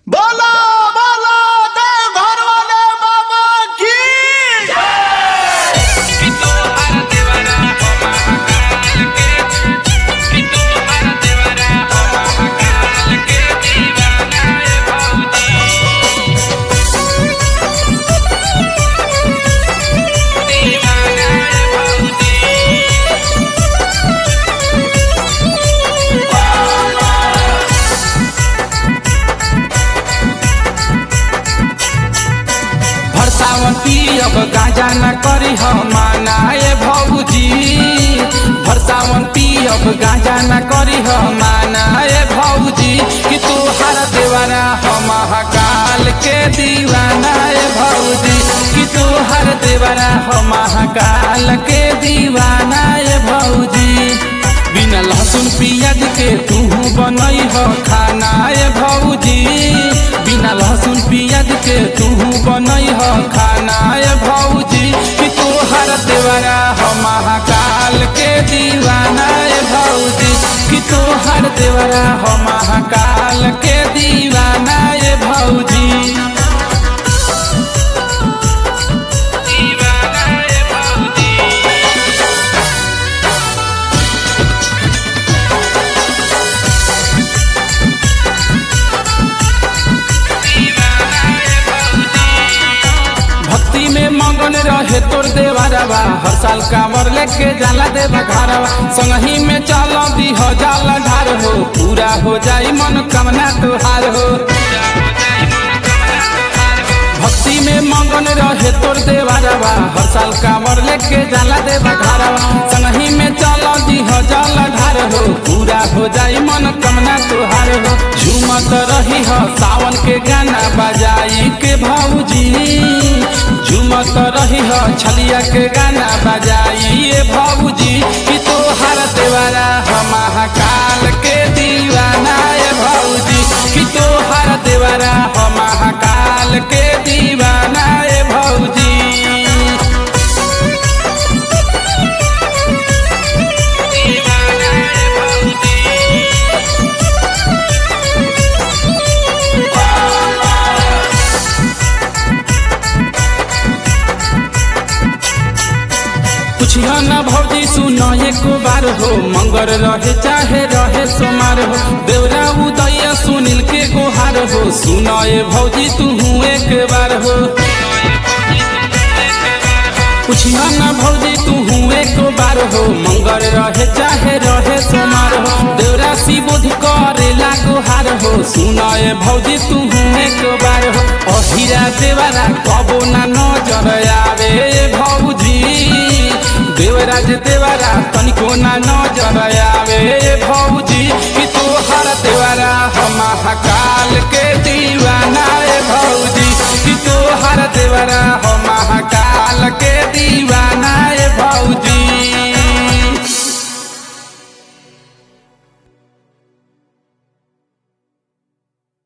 बोला बोला देव घर वाले बाबा की भरसावती अब गाजा न करी हम मानाए भौजी भरसावती अब गाजा न करी हम मानाए भौजी कि तू हर देवाना हम महाकाल के दीवाना ए भौजी कि तू हर देवाना हम महाकाल के दीवाना ए भौजी बिना लहसुन पियाज के तू बनई हो खाना ए भौजी बिना लहसुन पियाज के तू बनई हो खाना ए भौजी कि तू हर देवरा हो महाकाल के दीवाना ए भौजी कि तू हर देवरा हो महाकाल के दीवाना ए भौजी दीवाना ए भौजी भक्ति में मगन रहे तोर देवरवा हर साल कांवर लेके जाला देवा घरवा संगही में चल दी हो जाला ढार हो पूरा हो जाई मन कामना तुहार हो भक्ति में मगन रहे तोर देवरवा हर साल कांवर लेके जाला देवा घरवा संगही में चल दी हो जाला ढार हो पूरा हो जाई मन कामना तुहार हो झूमत रही हो सावन के गाना बजाई के भौजी झूमत रही हो छलिया के गाना बजाई ए भौजी कि तो हर देवारा हो महाकाल के दीवाना ए भौजी कि तो हर देवारा हो महाकाल के दीवाना ए भौजी दीवाना ए भौजी पूछियो न भौजी सुनो एको बार हो मंगर रहे चाहे रहे सोमार हो देवरा उदय सुनील के गोहार हो सुनो ए भौजी तू एक बार हो पूछियो न भौजी तू एक बार हो मंगर रहे चाहे रहे सोमार हो देवरा शिवोध करेला गोहार हो सुनो ए भौजी तू एक बार हो अहिरा देवरा कबो ना नजर आवे ए भौजी देवराज देवरा तनिको ना नजर आवे भौजी कि तू हर देवरा हो महाकाल के दीवाना ए भौजी कि तू हर देवरा हो